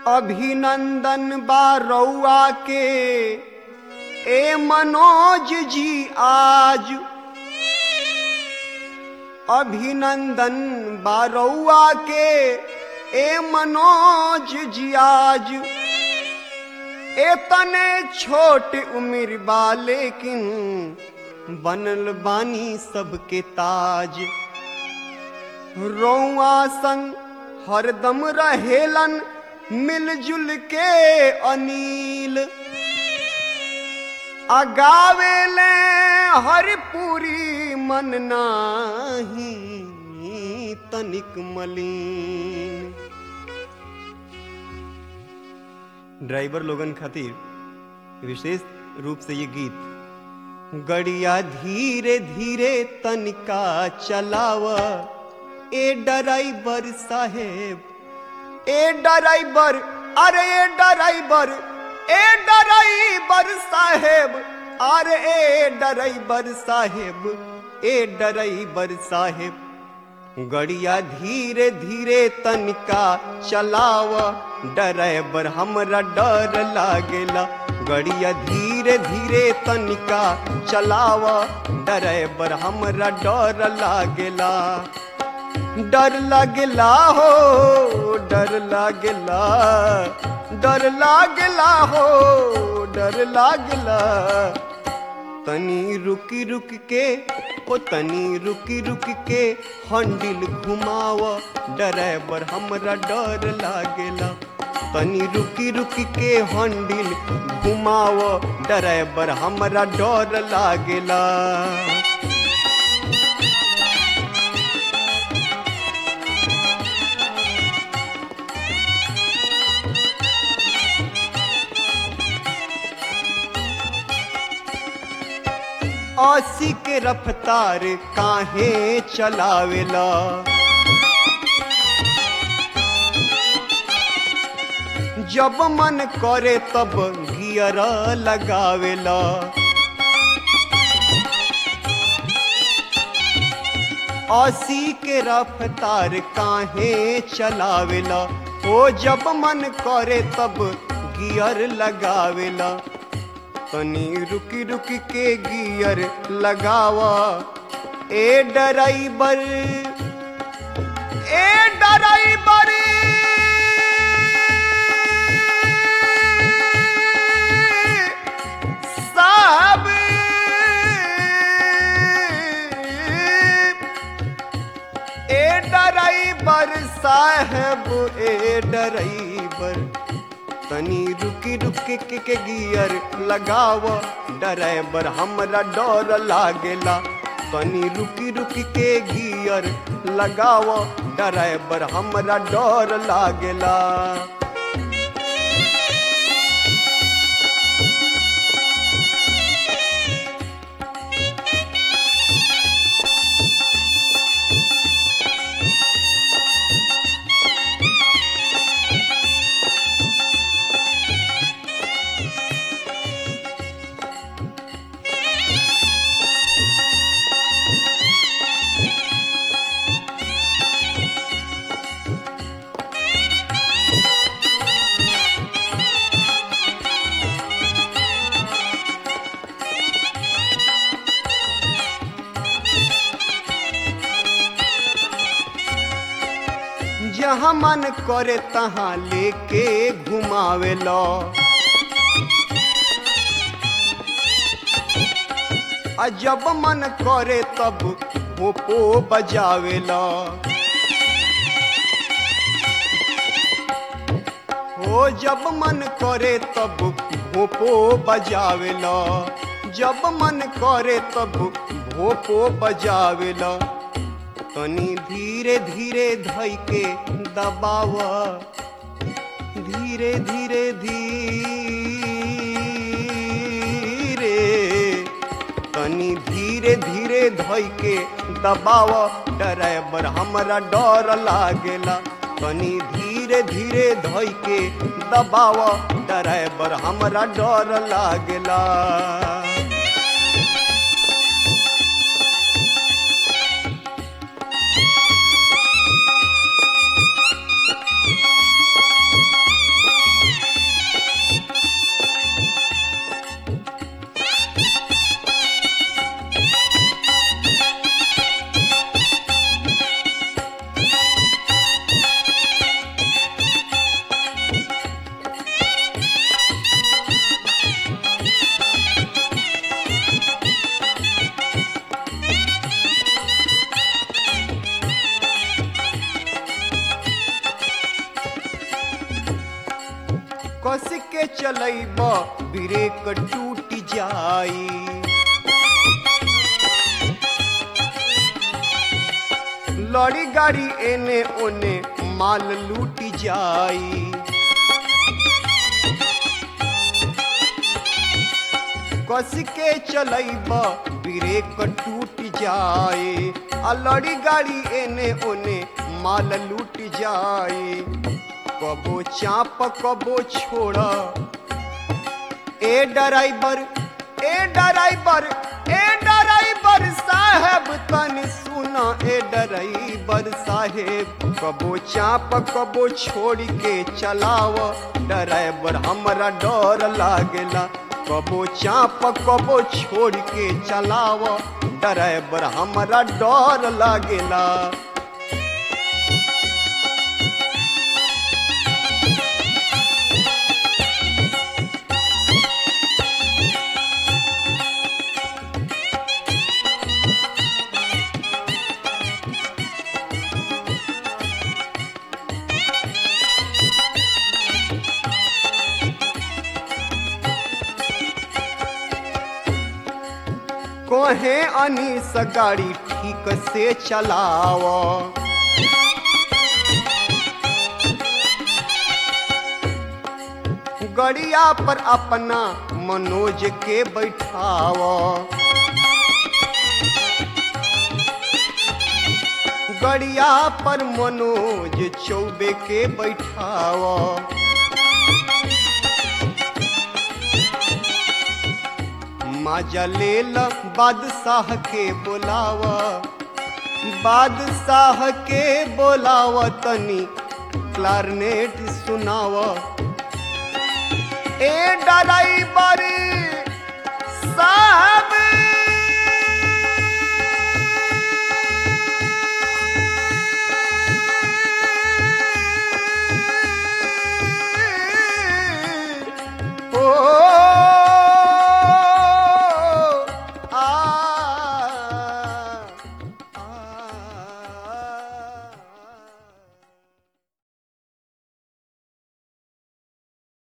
अभिनंदन बा रउआ के ए मनोज जी आज अभिनंदन बा रउआ के ए मनोज जी आज एतने छोट उम्र बा लेकिन बनल बानी सबके ताज रौआ संग हरदम रहेलन मिलजुल के अनिल अगावेले हरिपुरी मन नाही तनिक मलिन ड्राइवर लोगन खातिर विशेष रूप से ये गीत गड़िया धीरे धीरे तनिका चलाव ए ड्राइवर साहेब ए ड्राइवर अरे ए ड्राइवर ए ड्राइवर साहेब अरे ए ड्राइवर साहेब ए ड्राइवर साहेब गड़िया धीरे धीरे तनिका चलाव ड्राइवर हमरा डर लागेला गड़िया धीरे धीरे तनिका चलाव ड्राइवर हमरा डर लागेला डर लागेला हो डर लागेला डर लागेला हो डर लागेला तनी रुकी रुक के ओ तनी रुकी रुक के हंडिल घुमाव ड्राइवर हमरा डर लागेला तनी रुकी रुकी के हंडिल घुमाव ड्राइवर हमरा डर लागेला अस्सी के रफ्तार काहे चलावेला जब मन करे तब गियर लगावेला अस्सी के रफ्तार काहे चलावेला ओ जब मन करे तब गियर लगावेला तनी रुकी रुकी के गियर लगावा ए ड्राइवर ए ड्राइवर साहब ए ड्राइवर साहब ए ड्राइवर तनी रुकी रुकी के, के गियर लगाव ड्राइवर हमरा डर लागेला तनी रुकी रुकी के गियर लगाव ड्राइवर हमरा डर लागेला जहाँ मन करे तहाँ लेके घुमावेला आ जब मन करे तब पोपो बजावेला हो जब मन करे तब भोपो बजावेला जब मन करे तब भोपो बजावेला तनी धीरे धीरे धई के दबाव धीरे धीरे धीरे तनी धीरे धीरे धई के दबाव ड्राइवर हमरा डर लागेला तनी धीरे धीरे धई के दबाव ड्राइवर हमरा डर लागेला कस के चलैब ब्रेक टूट जाई लड़ी गाड़ी एने ओने माल लूट जाई कस के चलैब ब्रेक टूट जाए आ लड़ी गाड़ी एने ओने माल लूट जाए कबो चाप कबो छोड़ ए ड्राइवर ए ड्राइवर ए ड्राइवर साहब तनी सुना ए ड्राइवर साहेब कबो चाप कबो छोड़ के चलाव ड्राइवर हमरा डर लागेला कबो चाप कबो छोड़ के चलाव ड्राइवर हमरा डर लागेला कोहे अनीस गाड़ी ठीक से चलाव गड़िया पर अपना मनोज के बैठाव गड़िया पर मनोज चौबे के बैठाव माजा लेल बादशाह के बोलाव बादशाह के बोलाव तनी क्लारनेट सुनाव ए ड्राइवर साहब